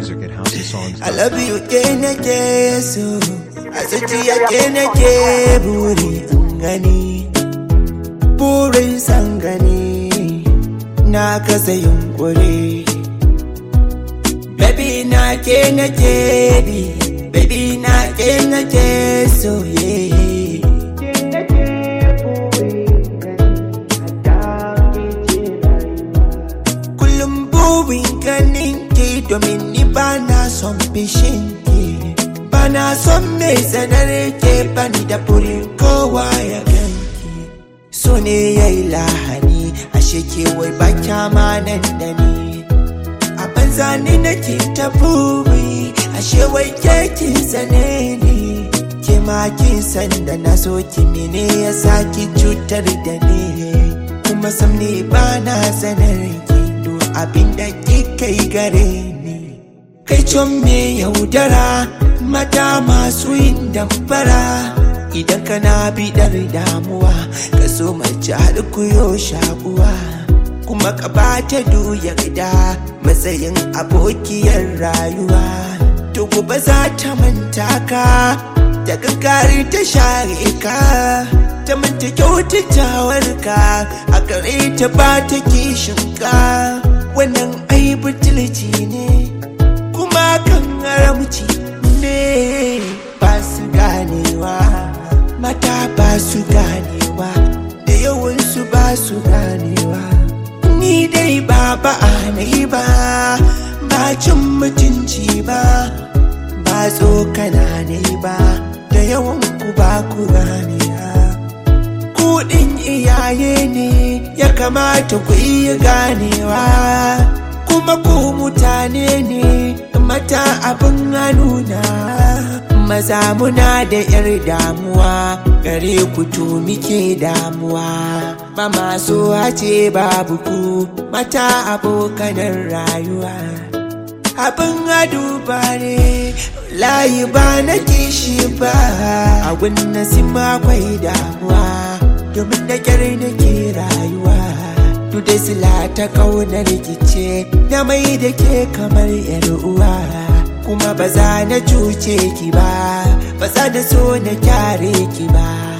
music at houseofsongs.com. I love you ke nake so a zuciya ke nake buri in gani burin san gani na kasa yunkuri baby na ke nake bi baby na ke nake so yeah kullum burin ganin ki domin ni ba na son fishin ki ba na son mai sanar ke bani da burin kowa ya ganki so ne ya yi lahani ashe ke wai ba kyama nan da ni a banza ni nake ta buri ashe wai ke kin sane ni ke ma kin san da na so ki mene ya saki cutar da ni kuma sam ne ba na sanar ki duk abin da kika yi gare ni kai con me yaudara mata masu yin damfara idan kana bidar damuwa ka so mace har kuyo shakuwa kuma ka bata yarda matsayin abokiyar rayuwa to gobe za ta manta ka da gaggari ta share ka ta manta kyautatawar ka a gare ta ba ta kishin ka wannan ai butulci ne kuma kan haramci ne ba su ganewa mata ba su ganewa da yawansu ba su ganewa ni dai ba ba a nayi ba ba cin mutunci ba ba tsokana ne ba da yawan ku ba ku ganewa kuɗin iyaye ne ya kamata ku iya ganewa kuma ku mutane ne mata abin nuna maza muna da yar damuwa gare ku to muke damuwa ba masu ce babu ku mata abokanan rayuwa abin aduba ne layi ba na kishi ba a gunna sima akwai damuwa domin da kyar nake rayuwa duk da sila ta kauna rikice na mai da ke kamar yar uwa kuma ba za na cuce ki ba ba za na so na kyare ki ba